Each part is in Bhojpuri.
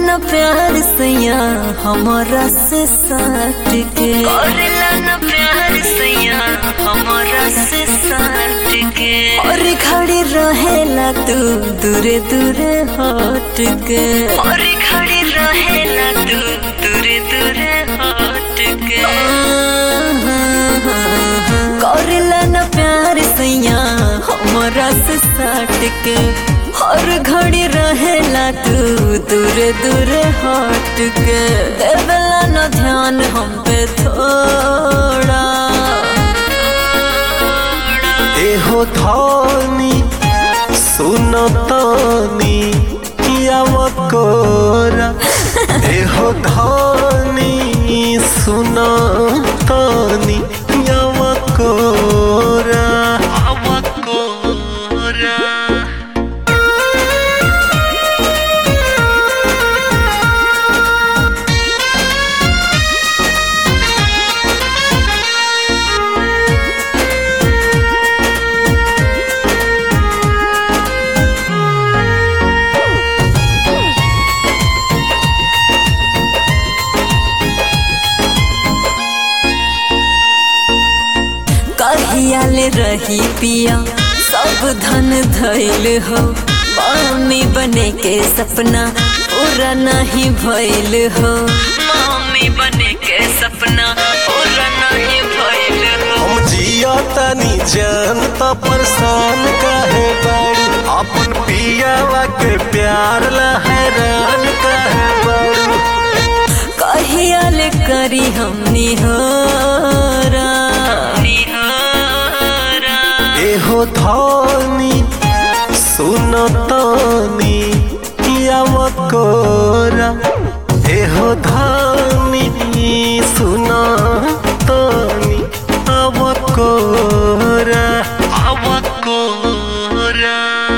न प्यार सैया हमारा से साट के करेला न प्यार सैया हमारा से साट के और खड़ी रहेला तू दूरे दूरे हट के और खड़ी रहेला तू दूरे दूरे हट के करेला न प्यार सैया हमारा से साट के हर घड़ी रहेला तू दूरे दूरे हट के देवेला न ध्यान हम पे थोड़ा एहो धनी सुनतनी यावकोरा एहो धनी सुनतनी यावकोरा यावकोरा कहियाले रही पिया सब धन धैल हो मम्मी बने के सपना पूरा नहीं भइल हो मम्मी बने के सपना पूरा नहीं भइल हो हम जिया तनी जान त परेशान काहे बाड़ी अपन पियावा के प्यार ला हैरान काहे बाड़ी कहियाले करी हमनी हो निहारा एहो धनी सुनतनी यावकोरा एहो धनी सुनतनी अवकोरा अवकोरा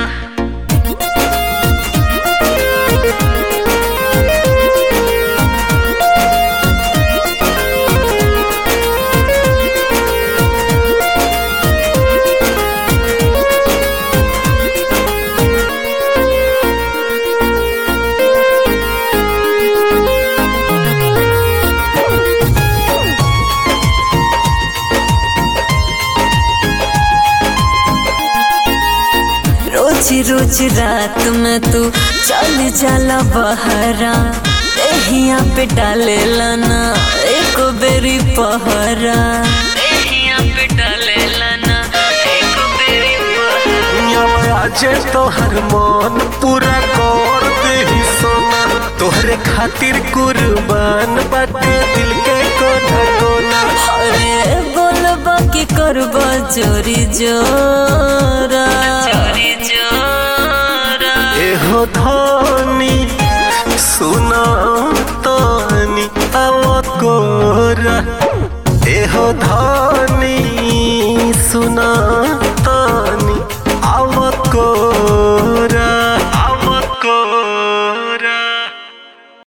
रोज रोज रात में तू चल जाला बहरा देहिया पे डाले लाना एक बेरी पहरा देहिया पे डालेला ना एक बेरी बहा आज तोहर मन पूरा कर देही सोना तोहरे खातिर कुर्बान बाटे दिल के कोना कोना अरे बोलबा की करबा जोरी जोरा चोरी जोरा एहो धनी सुना तनी अवकोरा एहो धनी सुना तनी अवकोरा अवकोरा